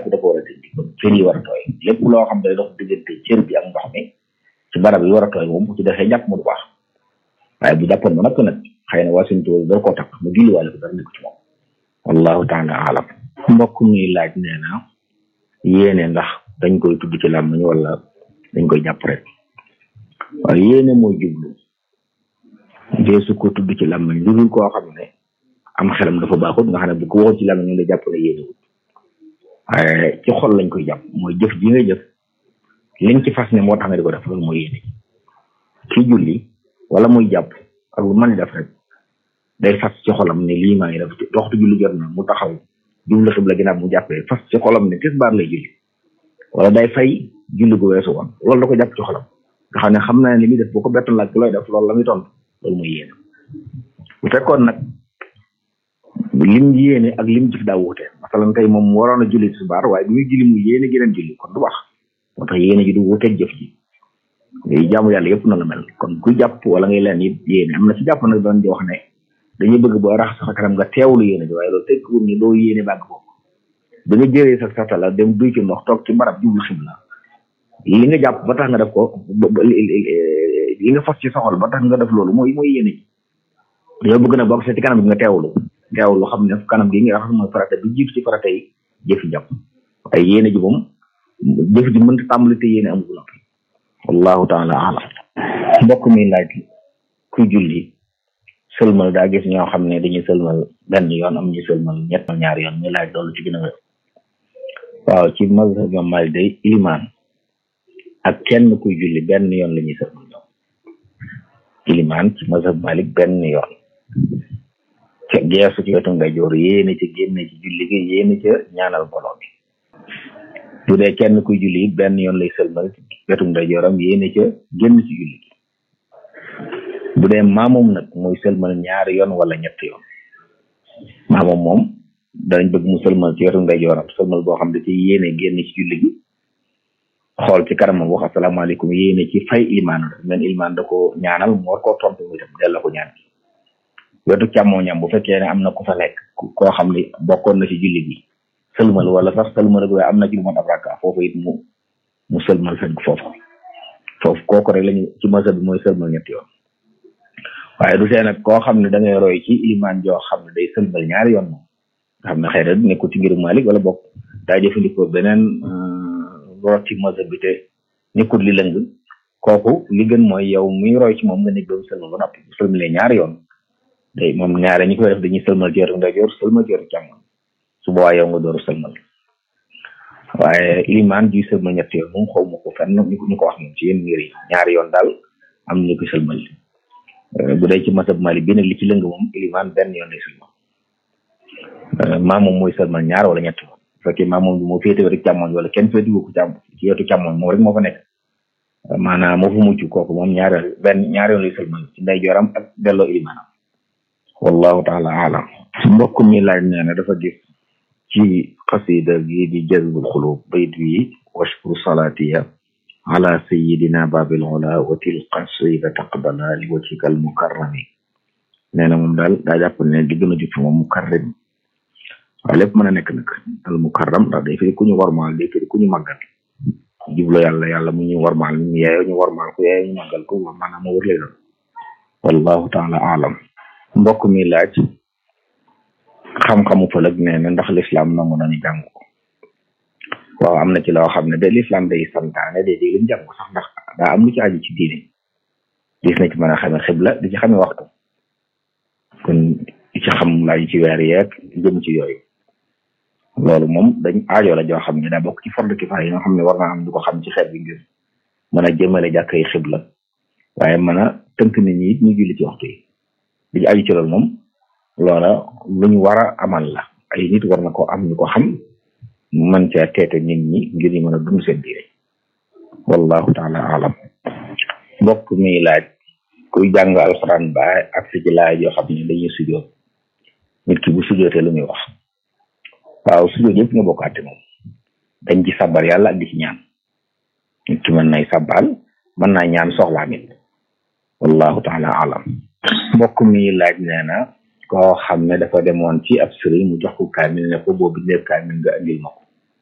da ko war a dindi kon cër yi war a tooy lépp loo xam ne dox diggante cër bi ak ndox mi ci barab yi war a tooy moom bu ci defee jàpp mu du baax waaye bu jàppoon ba nag nag xëy na waa suñu tubaab dara koo takk mu julliwaale ko dara nekk ci moom wallahu taala alam mbokk mi laaj nee na yéene ndax dañ koy tudd ci làmmiñ wala dañ koy jàpp rek waaye yéene mooy jublu dee su ko tudd ci làmmiñ lu dul koo xam ne am xelam dafa baaxut nga xam ne bu ko waxul ci làmmiñ ñu la jàpp ne yéene wut waaye ci xol lañ koy jàpp mooy jëf ji nga jëf liñ ci fas ne moo tax nga di ko def loolu mooy yéene ci julli wala muy jàpp ak lu mën def rek day fas ci xolam ne lii maa ngi def waxtu julli jot na mu taxaw jublu xibla ginnaaw mu jàppee fas ci xolam ne tisbaar lay julli wala day fay julli gu weesu woon loolu da ko jàpp ci xolam nga xam ne xam naa ne li muy def boo ko bettoon laaj looy def loolu la muy tontu loolu mooy yéene bu fekkoon nag lim yéene ak lim jëf daa wuute masalan tey moom waroon a julli tisbaar waaye bi muy julli mu yéene geneen julli kon du wax moo tax yéene ji du wuuteeg jëf ji ngay jaamu yàlla yëpp na la mel kon ku jàpp wala ngay leen it yéene am na ci jàpp nag doon di wax ne dañuy bëgg boo rax sa kanam nga teewlu yéene ji waaye loolu tekkiwul ni doo yéene bàgg ko ba nga jëree sa satala dem duy ci ndox toog ci barab jublu xibla li nga jàpp ba tax nga def ko li nga fas ci soxol ba tax nga def loolu mooy mooy yéene ji dañoo bëgg na bokk sa ci kanam gi nga teewlu teewlu xam ne kanam gi nga raxas mooy farata bi jiitu ci farata yi jëfi jàpp waaye yéene ji moom jëf ji mënta tàmbali te yéene amul noppi wallahu taala alam mbokk mi laaj kuy julli sëlmal daa gis ñoo xam ne dañuy sëlmal benn yoon am ñu sëlmal ñett ñaari yoon ñu laaj loolu ci gën a wér waaw ci mazhab ñoom Maalik day ilimaan ak kenn kuy julli benn yoon la ñuy sëlmal ñoom ilimaan ci mazhab Maalik benn yoon ca geesu ci wetu ndeyjoor yéene ca génne ci julli gi yéene ca ñaanal mbooloo mi bu dee kenn kuy julli it benn yoon lay sëlmal ci wetu ndeyjooram yéene ca génn ci julli gi bu dee maamum nag muy sëlmal ñaari yoon wala ñett yoon maamum moom danañ bëgg mu sëlmal ci wetu ndeyjooram sëlmal boo xam ne ci yéene génn ci julli gi xool ci kanamam wax asalaamaaleykum yéene ci fay ilmaan men ilmaan da ko ñaanal mu war koo tontu muy tam delloo ko ñaan wetu càmmooñam bu fekkee ne am na ku fa nekk koo xam ne bokkoon na ci julli gi sëlmal wala sax sëlmal ak waaye am na ci lu mot ab rakka foofu it mu mu sëlmal fekk foofu foofu kooku rek lañu ci masa bi mooy sëlmal ñetti yoon waaye du tee nag koo xam ne da ngay roy ci ilimaan joo xam ne day sëlmal ñaari yoon moom nga xam ne xëy na nekkul ci ngirum Malik wala bokk daa jëfandikoo beneen root ci masa bi te nekkul li lëng kooku li gën mooy yow muy roy ci moom nga nekk ba mu sëlmal ba noppi bu sëlmalee ñaari yoon day moom ñaare ñi koy def dañuy sëlmal ci wetu ndeyjoor sëlmal ci wetu càmmoñ su boobaa yow nga dooru sëlmal waaye ilimaan juy sëlmal ñetti yoon moom xaw ma ko fenn ñu ko ñu ko wax moom ci yéen ngir yi ñaari yoon daal am ñu ko sëlmal bu dee ci masab mali bi nag li ci lëng moom ilimaan benn yoon lay sëlmal maa moom mooy sëlmal ñaar wala ñett yoon bu fekkee maa moom bi moo féete wetu càmmoñ wala kenn féete ko càmm ci wetu càmmoñ moom rek moo fa nekk maanaam moo fa mucc kooku moom ñaari yoon benn ñaari yoon lay sëlmal ci ndeyjooram ak delloo ilimaanam wallahu taala alam mbokk mi laaj nee na dafa gis ci xasida gi di jazbul xulub bayt wi washkur salatiya ala sayidina babil ula wa til qasida taqbala li wajhika al mukarrami nee na moom daal daa jàpp ne di gën a jub moom mukarram waaye lépp mën a nekk nag al mukarram ndax day firi ku ñu warmaal day firi ku ñu màggal jublo yàlla yàlla mu ñu warmaal ñu yeeyoo ñu warmaal ko yeeyoo ñu màggal ko maanaam moo wër lay doon wallahu taala alam mbokk mi laaj xam-xamu fëlëg nee na ndax lislaam nangu nañu jàng ko waaw am na ci loo xam ne de lislaam day santaane de di lim jàng sax ndax daa am lu ci aju ci diine gis na ci mën a xame xibla di ci xame waxtu kon di ci xam laaj ci weer yeeg jëm ci yooyu loolu moom dañ aajo la joo xam ne daa bokk ci fardu kifaaya yi nga xam ne war naa am ñu ko xam ci xeet bi ngir mën a jëmale jàkkay xibla waaye mën a tënk nit ñi it ñu julli ci waxtu yi li ci aju ci loolu moom loola lu ñu war a amal la ay nit war na ko am ñu ko xam man caa teete nit ñi ngir ñu mën a dund seen diine wallahu taala alam mbokk mi laaj kuy jàng alxuraan ba ak si ci laaj yoo xam ne dañuy sujoot nit ki bu sujootee lu muy wax waaw sujoot yëpp nga bokk àtte moom dañ ci sabar yàlla ak di ci ñaan nit ki mën nay sabal mën naa ñaan soxlaam it wallahu taala alam mbokk mi laaj nee na koo xam ne dafa demoon ci ab sëriñ mu jox ko kaamil ne ko boo bindee kaamil nga andil ma ko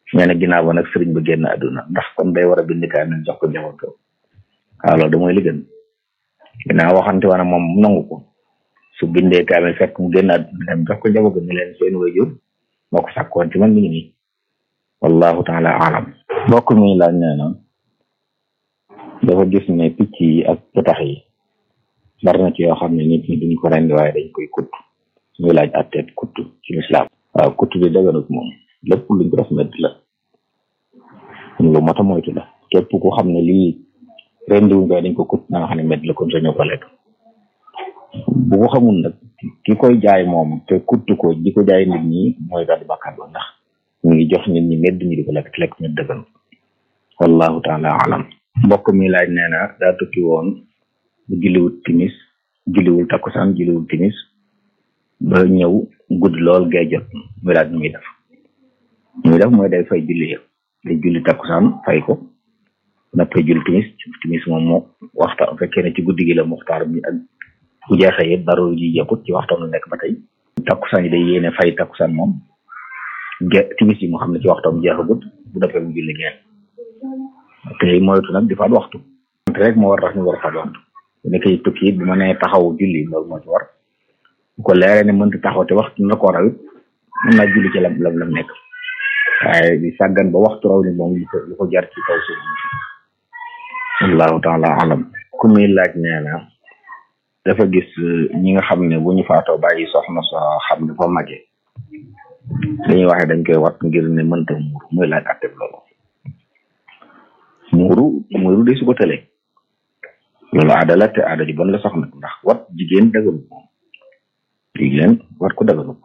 nee na ginnaaw ba nag sëriñ ba génn àdduna ndax kon day war a bind kaamil jox ko njaboot ko waaw loolu da mooy li gën ginnaaw waxante woon moom nangu ko su bindee kaamil fekk mu génn àdduna dem jox ko njaboot ni leen seen wayjur moo ko sàkkoon ci man mi ngi nii wallahu taala alam mbokk mi laaj nee na dafa gis ne picc yi ak petax yi bari na ci yoo xam ne nit ñi duñ ko rendi waaye dañ koy kutt muy laaj atteet kutt ci lislaam waaw kutt bi daganut moom lépp luñ ko def medd la lu mot a moytu la képp ku xam ne lii rendi wuñ koy dañ ko kutt na nga xam ne medd la kon sañoo ko lekk bu ko xamul nag ki koy jaay moom te kutt ko di ko jaay nit ñi mooy daal di bàkkaar ba ndax ñu ngi jox nit ñi medd ñi di ko lekk te lekk ñu daganut wallahu taala alam mbokk mi laaj nee na daa tukki woon bu julliwul timis julliwul takkusaan julliwul timis ba ñëw guddi lool gay jot muy laaj nu muy def muy def mooy day fay julli yëpp day julli takkusaan fay ko nappay julli timis timis moom moo waxta fekkee ne ci guddi gi la muxtaar bi ak bu jeexee yëpp dara ji jeexut ci waxtam la nekk ba tey takkusaan yi day yéene fay takkusaan moom ge timis yi mu xam ne ci waxtam jeexagut bu defee mu julli ngeen te moytu nag di faat waxtu rek moo war tax ñu war a faat waxtu bu nekkee tukki it bu ma nee taxaw julli loolu moo ci war bu ko leeree ne mënta taxaw te waxtu na ko rawit mën naa julli ci lam lam lam nekk waaye di sàggan ba waxtu raw ni moom lu ko lu ko jar ci kaw suuf wallahu taala alam ku muy laaj nee na dafa gis ñi nga xam ne bu ñu faatoo bàyyi soxna soo xam ne fa magee dañuy waxe dañ koy wat ngir ne mënta muuru muy laaj atteb loolu muuru muuru de su ko tëlee loolu aada la te aada ji bon la soxna ndax wat jigéen daganut moom jigéen wat ko daganut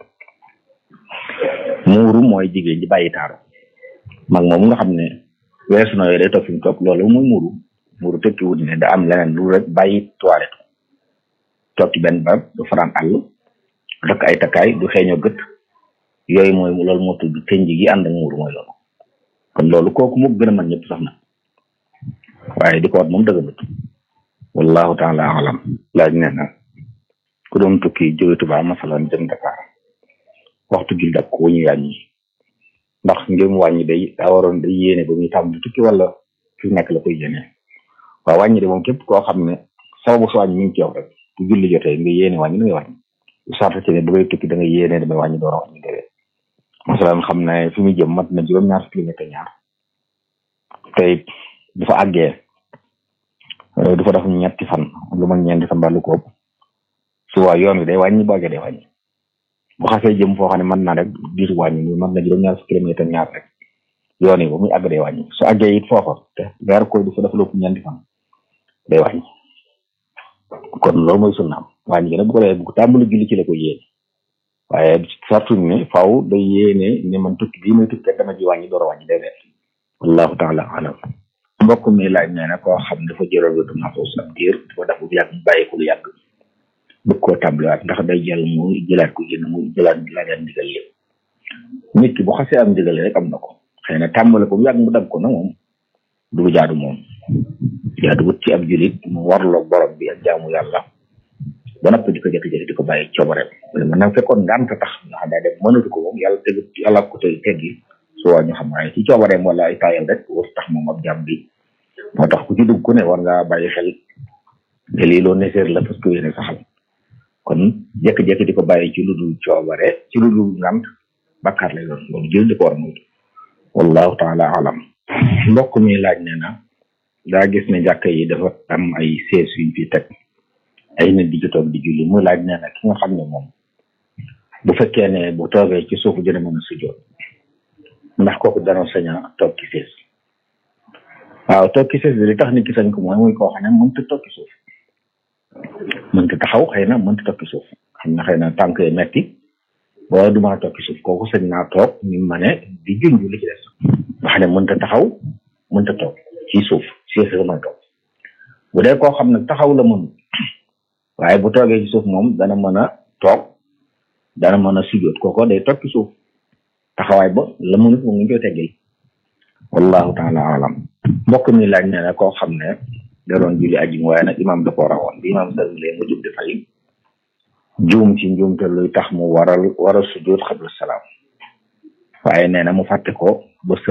muuru mooy jigéen ji bàyyi taaru mag moom nga xam ne weesu na yooyu day toog fi mu toog loolu mooy muuru muuru tekki wut ne da am leneen lu rek bàyyi toilette toog ci benn barab du faraan àll rek ay takkaay du xeeñoo gët yooyu mooy loolu moo tudd tënj gi ànd ak muuru mooy loolu kon loolu kooku moo gën a mën ñëpp sax na waaye di ko wat moom dëgganut wallahu taala alam laaj nee na ku doon tukki jóge Tuubaa masalan jëm Dakar waxtu jul dak ko ñu wàññi ndax ngeen wàññi day daa waroon day yéene ba muy tàmm di tukki wala fi nekk la koy yéene waaw wàññi de moom képp koo xam ne sababu su wàññi mi ngi ci yow rek bu julli jotee nga yéene wàññi da ngay wàññi bu sarta ci ne bu ngay tukki da nga yéene damay wàññi door a wàññi déwee masalan xam ne fi muy jëm mat na juróom-ñaar kilomètre ñaar tey bu fa àggee du fa def ñetti fan lu ma ñeenti fan ba lu ko ëpp su waa yoon wi day wàññi boo day wàññi bu xasee jëm foo xam ne mën naa rek diiru wàññi muy mën na juróom-ñaar fukki kilomètre ñaar rek yoon yi ba muy àgg day wàññi su àggee it foofa te weer ko du fa def lu ëpp ñeenti fan day wàññi kon loolu mooy sunnaam wàññi gi nag bu ko defee bu ko tàmbali julli ci la ko yéene waaye sartuñ ne faaw day yéene ne man tukki bii muy tukki dama ji wàññi door a wàññi day def wallahu taala alam mbokk mi laaj nee na koo xam dafa jëloon wetu maxuus ab diir dafa def bu yàgg bàyyi ko lu yàgg bëgg koo tàmbaliwaat ndax day jël mu jëlaat ko génn mu jëlaat laajaat ndigal lépp nit ki bu xasee am ndigal rek am na ko xëy na tàmbale ko bu yàgg mu dagg ko na moom du jaadu moom jaadu wut ci ab julit mu warloo borom bi ak jaamu yàlla ba noppi di ko jékki-jékki di ko bàyyi coobareem man nag fekkoon ngant tax nga xam daa dem mënatu ko moom yàlla tegu yàlla ko tey teggi su waa ñu xam waaye ci coobareem wala ay taayal rek war tax moom ab jàmm bi moo tax ku ci dugg ku ne war ngaa bàyyi xel te lii loo nécessaire la parce que yéene saxal kon jékki-jékki di ko bàyyi ci lu dul coobare ci lu dul ngant bakkaar lay doon loolu jël di ko war a moytu wallahu taala alam mbokk mi laaj nee na daa gis ne jàkka yi dafa am ay sees yuñ fi teg ay nit di ci toog di julli muy laaj nee na ki nga xam ne moom bu fekkee ne bu toogee ci suufu dina mën a sujjoot ndax kooku dana sañ a toog ci sees waaw toog ci sees bi li tax nit ki sañ ko mooy muy koo xam ne mënta toog ci suuf mënta taxaw xëy na mënta toog ci suuf xam na xëy na tànk yi metti boo du mën a toog ci suuf kooku sañ naa toog ni ma ne di junj li ci des nga xam ne mënta taxaw mënta toog ci suuf sees la mën a toog bu dee koo xam ne taxaw la mën waaye bu toogee ci suuf moom dana mën a toog dana mën a sujjoot kooko day toog ci suuf taxawaay ba la mënut moom ngi koy teggil wallahu taala alam mbokk mi laaj nee na koo xam ne da doon julli ajjum waaye nag imaam da koo rawoon bi imaam sëlmalee mu jub di fay juum ci njuumte luy tax mu waral waral sujjoot xabla salaam waaye nee na mu fàtte ko ba